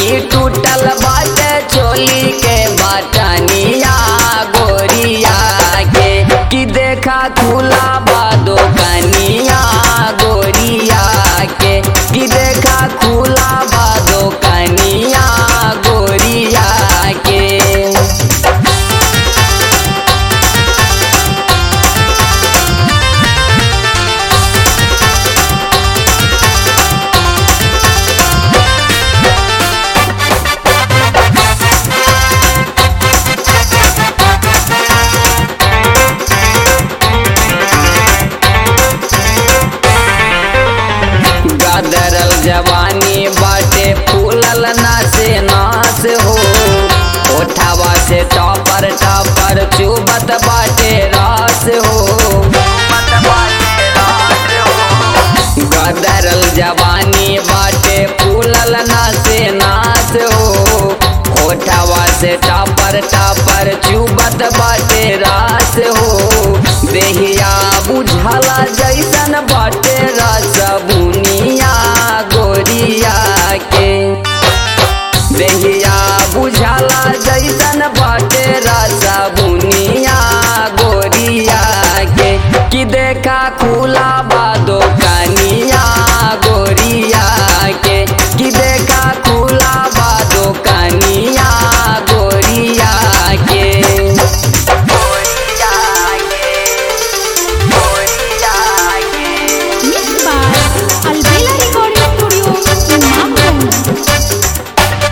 की टूटल बाटे चोली के बटनिया गोरिया के कि देखा खुला बा दोकनिया गोरिया के कि देखा खुला बा दोकनिया गोरिया के गदरल जवानी बाटे फूलल नासे नास हो ओठावा से टॉपर टॉपर चुबत बाटे रास हो गदरल जवानी बाटे फूलल नासे नास हो ओठावा से टॉपर टॉपर चुबत बाटे रास हो देहिया बुझला जैसन बाटे रस बुनिया गोरिया के देहिया बुझला जैसन बाटे रस बुनिया गोरिया के कि देखा खुला बा दोकनिया गोरिया के कि देखा खुला बा दोकनिया गोरिया के गोरिया के गोरिया के Mixed by Albela Recording Studio, Imamganj.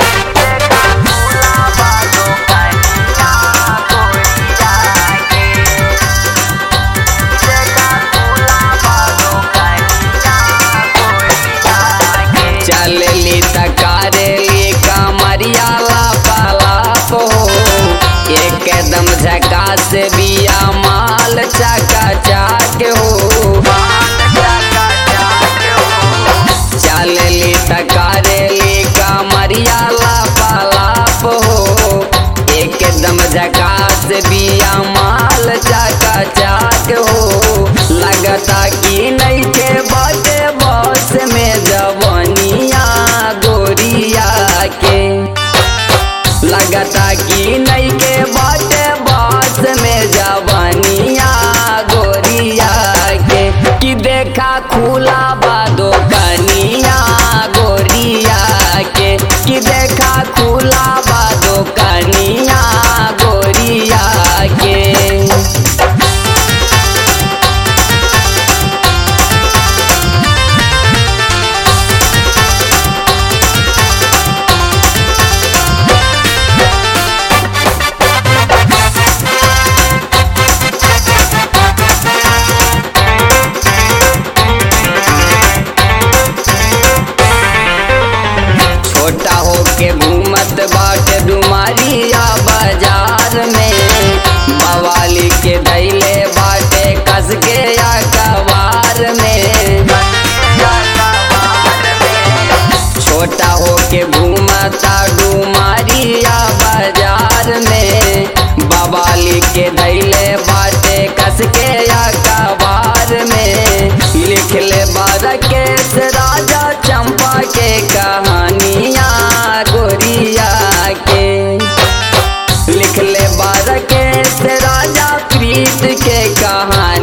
चलली तकारेली कमरिया लापालाप हो एकदम झकास बिया माल चका चाक हो चलली तकारेली कमरिया लापालाप हो एकदम झकास बिया माल चका चाक हो लगता कि नहीं के बाटे बस में जवनिया गोरिया के लगता कि नहीं के बाटे बस में जवनिया गोरिया के कि देखा खुला बा दोकनिया गोरिया के कि देखा खुला बा दोकनिया गोरिया के छोटा होके घूमत बाटे डुमारिया बाजार में बवाली के धैले बाटे कस के या कबार में छोटा होके घूमता डुमारिया बाजार में बवाली के धैले बाटे कस के या कबार में लिख ले बारकेश राजा चंपा के कहानिया गोरिया के लिख ले बारकेश राजा प्रीत के कहानी